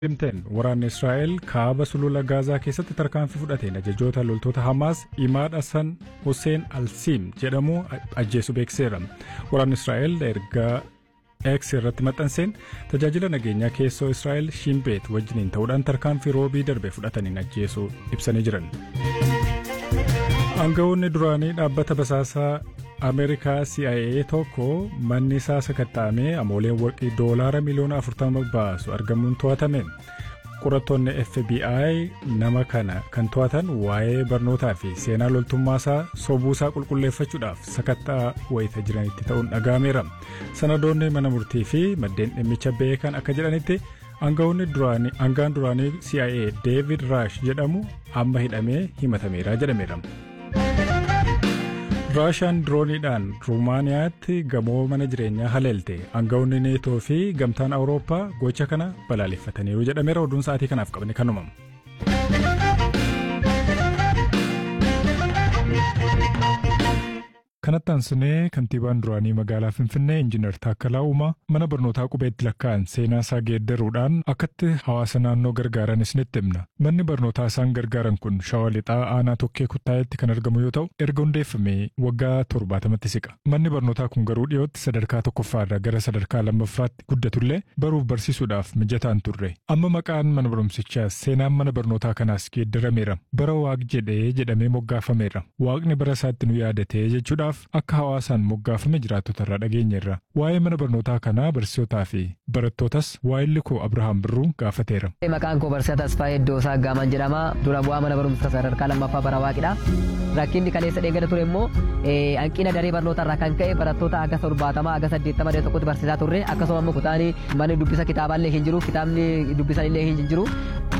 Himteen waraanni Israa'el kaaba sulula Gaazaa keessatti tarkaanfii fudhateen ajajoota loltoota Hamaas Imaad Hassan Hussein Alsiim jedhamu ajjeesu beekseera. Waraanni Israa'el ergaa X irratti maxxanseen tajaajila nageenyaa keessoo Israa'el Shimbeet wajjiniin ta'uudhaan tarkaanfii roobii darbe fudhataniin ajjeesuu ibsanii jiran. Aangawoonni duraanii dhaabbata basaasaa Ameerikaa CIA tokko manni isaa sakatta'amee amooleen warqii doolaara miliyoona 40 baasu argamuun to'atame. Qorattoonni FBI nama kana kan to'atan waa'ee barnootaa fi seenaa loltummaasaa sobuusaa qulqulleeffachuudhaaf sakattaa wayita jiranitti ta'uun dhaga'ameera. Sanadoonni mana murtii fi maddeen dhimmicha beekan akka jedhanitti aangaan duraanii CIA David Rush jedhamu amma hidhamee himatameera jedhameera. raashaan dirooniidhaan ruumaaniyaatti gamoo mana jireenyaa haleelte aangawoonni neetoo fi gamtaan awurooppaa gocha kana balaaleffataniiru jedhameera oduun sa'aatii kanaaf qabne kanuma. kanatti aansinee kantiibaan duraanii magaalaa finfinnee injiinar taakkalaa uumaa mana barnootaa qubeetti lakkaa'an seenaa isaa geeddaruudhaan akkatti hawaasa naannoo gargaaran isinitti himna manni barnootaa isaan gargaaran kun shawaa lixaa aanaa tokkee kuttaayetti kan argamu yoo ta'u erga hundeeffamee waggaa torbaatamatti siqa manni barnootaa kun garuu dhiyootti sadarkaa tokkoffaarra gara sadarkaa lammaffaatti guddatullee baruuf barsiisuudhaaf mijataan turre amma maqaan mana barumsichaa seenaan mana barnootaa kanaas geeddarameera bara waaq jedhee jedhamee moggaafameera waaqni bara isaatti nu yaadatee jechuudhaaf akka hawaasaan moggaafame jiraattota irraa dhageenyeerra waa'ee mana barnootaa kanaa barsiisotaa fi barattootas waa'illi koo abrahaam birruu gaafateera. Maqaan koo Barsiisaa Tasfaayee Iddoosaa Gaaman jedhama. Dura bu'aa mana barumsa sadarkaa lammaffaa bara waaqidha. Rakkinni kaleessa dheegada ture immoo hanqina daree barnootaa irraa kan ka'e barattoota aga torbaatama aga saddeettama daree tokkotti barsiisaa turre akkasuma immoo kutaanii manni dubbisa kitaaballee hin jiru kitaabni dubbisan illee hin jiru.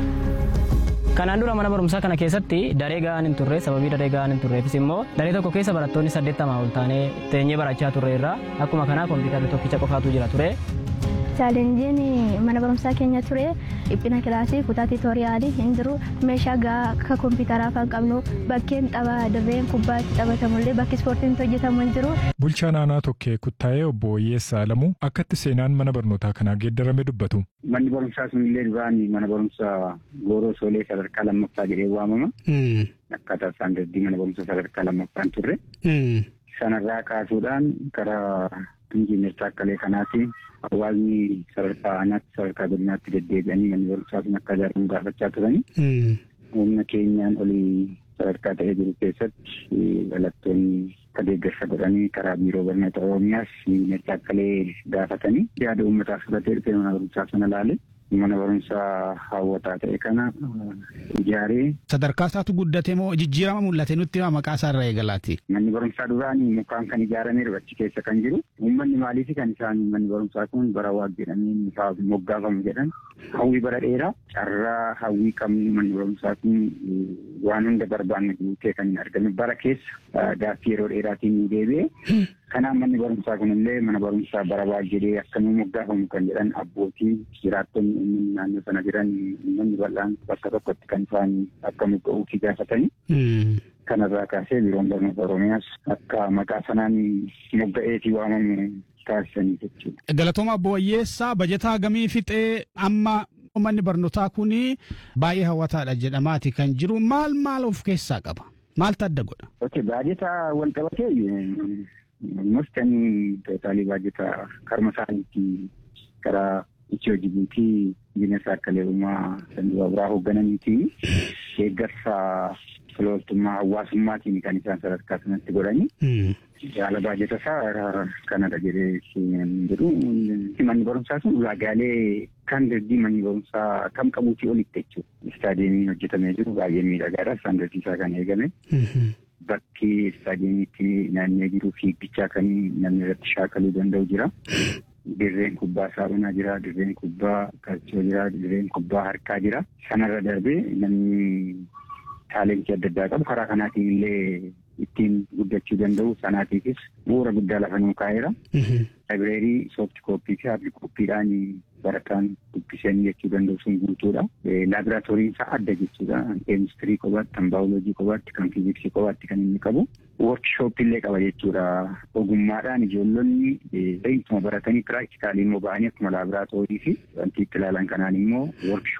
Kanaan dura mana barumsaa kana keessatti daree ga'aan hin turre sababii daree ga'aan hin turreefis immoo daree tokko keessa barattoonni saddeettamaa ol taanee teenyee barachaa turre irraa akkuma kanaa kompiitarri tokkicha qofaatu jira ture. Chaalenjiin mana barumsaa keenya ture dhiphina kilaasii kutaa tiitooriyaalii hin jiru meeshaa gahaa akka kompiitaraa kan qabnu bakkeen tapha dirreen kubbaa itti taphatamullee bakki ispoortiin hojjetamu hin jiru. Bulchaan aanaa tokkee kuttaa'ee obbo Oyyeessaa Alamuu akkatti seenaan mana barnootaa kanaa geeddarame dubbatu. Manni barumsaa sunillee duraan mana barumsaa Gooroo Soolee sadarkaa lammaffaa jedhee waamama. Akkaataa isaan daddii mana barumsaa sadarkaa lammaffaan turre. Sanarraa kaasuudhaan karaa injiinar Taakkalee kanaati hawaasni sadarkaa aanaatti sadarkaa godinaatti deddeebi'anii manni barumsaa sun akka ijaaramu gaafachaa turanii. Humna keenyaan olii sadarkaa ta'ee jiru keessatti dhalattoonni akka deeggarsa godhanii karaa biiroo barnoota oromiyaas injiinar Taakkalee gaafatanii yaada uummataaf fudhatee dhufee mana barumsaa sana ilaale. mana barumsaa hawwataa ta'e kana ijaaree. Sadarkaa isaatu guddate moo jijjiirama mul'ate nutti maqaa isaa irraa eegalaati. Manni barumsaa duraanii mukaan kan ijaarameeru achi keessa kan jiru. Uummanni maaliif kan isaan manni barumsaa kun bara waaq jedhanii moggaafamu jedhan. Hawwii bara dheeraa carraa hawwii qabnu manni barumsaa kun waan hunda barbaanne guutee kan hin argame bara keessa gaaffii yeroo dheeraatiin nu deebi'e. Kanaaf manni barumsaa kunillee mana barumsaa bara waaq jedhee akkanuma moggaafamu kan jedhan abbootii jiraattonni uummanni naannoo sana jiran uummanni bal'aan bakka tokkotti kan isaan akka mogga'uufi gaafatanii. Kanarraa kaasee biiroon barnoota Oromiyaas akka maqaa sanaan mogga'eetii waamamu taasisanii jechuudha. Galatooma Obbo Wayyeessaa bajataa gamii fixee amma manni barnootaa kun baay'ee hawwataadha jedhamaati kan jiru maal maal of keessaa qaba? Maaltu adda godha? Ok baajata wal qabatee mustanii tootaalii baajata karma isaaniitti karaa Itiyoo Jibuutii bineelsa akka leerumaa sanduuqa biraa hooggananiitii deeggarsa filooltummaa hawaasummaatiin kan isaan sadarkaa sanatti godhanii. Yaala baajata isaa kanadha jedhee jedhu manni barumsaa sun ulaagaalee kan dandii manni barumsaa kam qabuutii olitti jechuudha. Istaadiyeemiin hojjetamee jiru baay'ee miidhagaadha. Istaandardii isaa kan eegame. Bakki istaadiyeemiitti naannee jiru fiigichaa kan namni irratti shaakaluu danda'u jira. Dirreen kubbaa saaphanaa jira, dirreen kubbaa qalchoo jira, dirreen kubbaa harkaa jira. Sanarra darbee namni taalentii adda addaa qabu karaa kanaatiin illee ittiin guddachuu danda'u sanaatiifis bu'uura guddaa lafa nuu kaa'eera. Laayibireerii soofti kooppii fi haardi kooppiidhaan barataan dubbisanii jechuu danda'u sun guutuudha. Laaboraatooriin isaa adda jechuudha. Keemistirii kophaatti, kan baayoloojii kophaatti, kan fiiziksii kophaatti kan inni qabu. Workshooppii illee qaba jechuudha. Ogummaadhaan ijoollonni beektuma baratanii piraaktikaalii immoo ba'anii akkuma laaboraatoorii fi wanti itti ilaalan kanaan immoo workshooppii